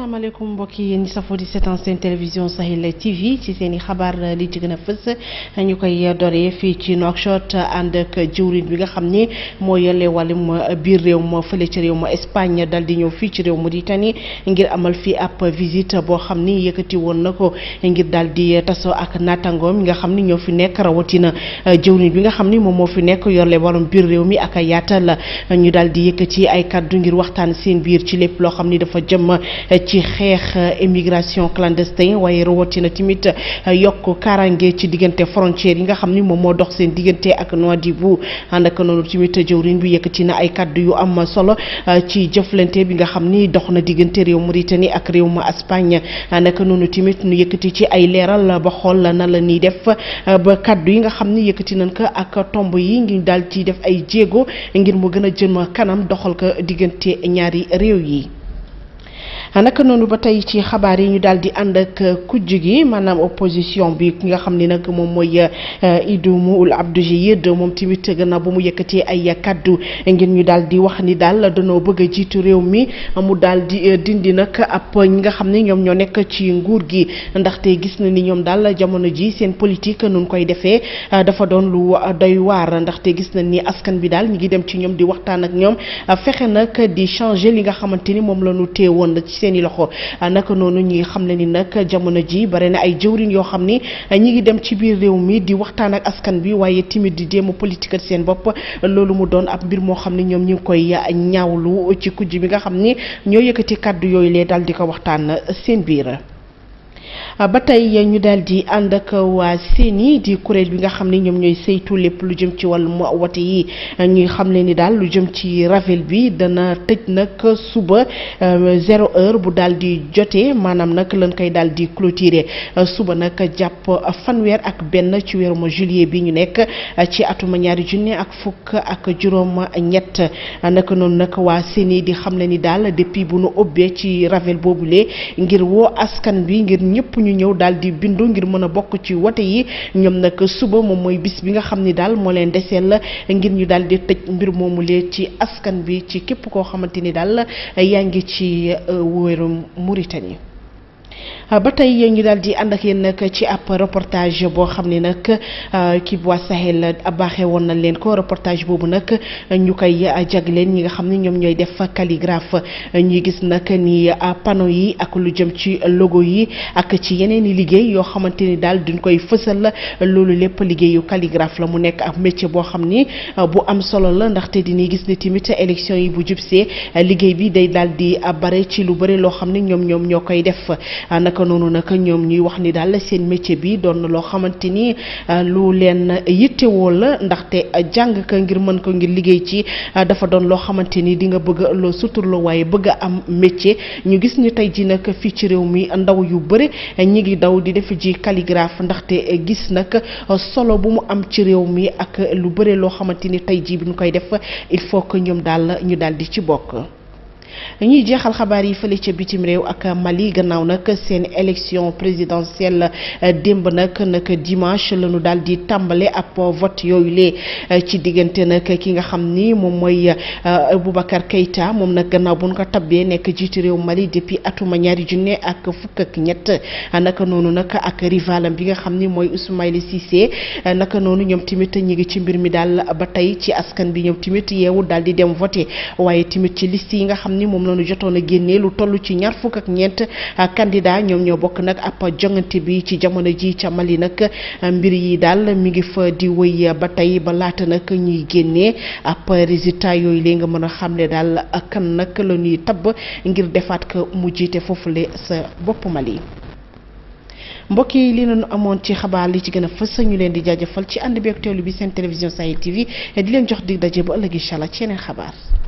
asalaamaaleykum mbokk yi yéen ñi safoo di seetaan seen télévision Sahel TV ci seen i xabaar li ci gën a fës ñu koy doree fii ci Nouakchott ànd ak jëwriñ bi nga xam ni moo yore wàllum biir réew ma fële ci réew ma Espagne dal di ñëw fii ci réew Mauritanie ngir amal fii ab visite boo xam ni yëkkati woon na ko ngir daal di tasoo ak naataangoom nga xam ni ñoo fi nekk rawatina jëwriñ bi nga xam ni moom moo fi nekk yore wàllum biir réew mi ak yaatal ñu daal di yëkkati ay kaddu ngir waxtaan seen biir ci lépp loo xam ni dafa jëm. ci xeex immigration clandestin waaye rawatina tamit yokk kaaraange ci diggante frontière yi nga xam ni moom moo dox seen diggante ak Nouadhibou ànd ak noonu tamit jëwriñ bi yëkkati na ay kaddu yu am solo ci jëflante bi nga xam ni dox na diggante réew Mauritanie ak réew ma Espagne ànd ak noonu tamit nu yëkkati ci ay leeral ba xool na la ñuy def ba kaddu yi nga xam ni yëkkati nañ ko ak tomb yi ngi daal ci def ay jéego ngir mu gën a jëm kanam doxal ko diggante ñaari réew yi. naka noonu ba tey ci xabaar yi ñu daal di ànd ak kujj gi maanaam opposition bi ki nga xam ni nag moom mooy Idoumoul Abdou Jiyid moom tamit gannaaw ba mu yëkkatee ay kaddu ngir ñu daal di wax ni daal danoo bëgg a jiitu réew mi mu daal di dindi nag ab ñi nga xam ne ñoom ñoo nekk ci nguur gi ndaxte gis na ni ñoom daal jamono ji seen politique nun koy defee dafa doon lu doy waar ndaxte gis na ni askan bi daal ñu ngi dem ci ñoom di waxtaan ak ñoom fexe nag di changer li nga xamante ni moom la ñu teewoon ci seeni loxo naka noonu ñi xam ne ni nag jamono ji bare na ay jëwriñ yoo xam ni ñi ngi dem ci biir réew mi di waxtaan ak askan bi waaye timit di jéem a politique seen bopp loolu mu doon ab mbir moo xam ne ñoom ñi ngi koy ñaawlu ci kujj bi nga xam ni ñoo yëkkati kàddu yooyu lee daal di ko waxtaan seen biir ba tey ñu daal di ànd ak waa CENI di kuréel bi nga xam ne ñoom ñooy saytu lépp lu jëm ci wàllum wote yi ñuy xam ne ni daal lu jëm ci ravel bi dana tëj nag suba zéro heure bu daal di jotee maanaam nag lañ koy daal di clôturer suba nag jàpp fanweer ak benn ci weerum juillet bi ñu nekk ci atuma ñaari junne ak fukk ak juróom ñett naka noonu nag waa CENI di xam ne ni daal depuis bu nu ubbee ci ravel boobule ngir woo askan bi ngir ñëpp ñu ñëw daal di bindu ngir mën a bokk ci wote yi ñoom nag suba moom mooy bis bi nga xam ni daal moo leen deseel la ngir ñu daal di tëj mbir moomu lee ci askan bi ci képp koo xamante ni daal yaa ngi ci wéerum Mauritanie ba tey ñu daal di ànd ak yéen nag ci ab reportage boo xam ne nag kii bu waa Sahel baaxee woon nañ leen ko reportage boobu nag ñu koy jagleen ñi nga xam ne ñoom ñooy def calligraphe ñuy gis nag ni panneau yi ak lu jëm ci logo yi ak ci yeneen i liggéey yoo xamante ni daal duñ koy fësal loolu lépp liggéeyu calligraphe la mu nekk ab métier boo xam ni bu am solo la ndaxte dinañ gis ne tamit élection yi bu jubsee liggéey bi day daal di bare ci lu bëri loo xam ne ñoom ñoom ñoo koy def. naka noonu nag ñoom ñuy wax ni daal seen métier bi doon na loo xamante ni lu leen yittewoo la ndaxte jàng ka ngir mën ko ngir liggéey ci dafa doon loo xamante ni di nga bëgg loo suturloo waaye bëgg a am métier ñu gis ni tey ji nag fii ci réew mi ndaw yu bëri ñi ngi daw di def ji calligraphe ndaxte gis nag solo bu mu am ci réew mi ak lu bëri loo xamante ni tey ji bi ñu koy def il faut que ñoom daal ñu daal di ci bokk ñuy jeexal xabaar yi fële ca bitim réew ak Mali gannaaw nag seen élection présidentielle démb nag nag dimanche la ñu daal di tàmbale ab vote yooyu lee ci diggante nag ki nga xam ni moom mooy Boubacar Keïta moom nag gannaaw bu ñu ko tabbee nekk jiitu réew Mali depuis atuma ñaari junne ak fukk ak ñett naka noonu nag ak rivalam bi nga xam ni mooy Ismaïla Cissé naka noonu ñoom tamit ñi ngi ci mbir mi daal ba tey ci askan bi ñoom tamit yeewu daal di dem voter waaye tamit ci liste yi nga xam ni moom la ñu jotoon a génnee lu toll ci ñaar fukk ak ñeent candidat ñoom ñoo bokk nag ab jongante bi ci jamono ji ca Mali nag mbir yi daal mi ngi fa di wëy ba tey ba laata nag ñuy génnee ab résultat yooyu léegi nga mën a xamle daal kan nag la ñuy tabb ngir defaat ko mu jiite foofule sa bopp Mali. mbokk yi li nañu amoon ci xabaar li ci gën a fës ñu leen di jaajëfal ci ànd bi ak teewlu bi seen télévision Sahel TV di leen jox dig daje ba ëllëg incha allah ci yeneen xabaar.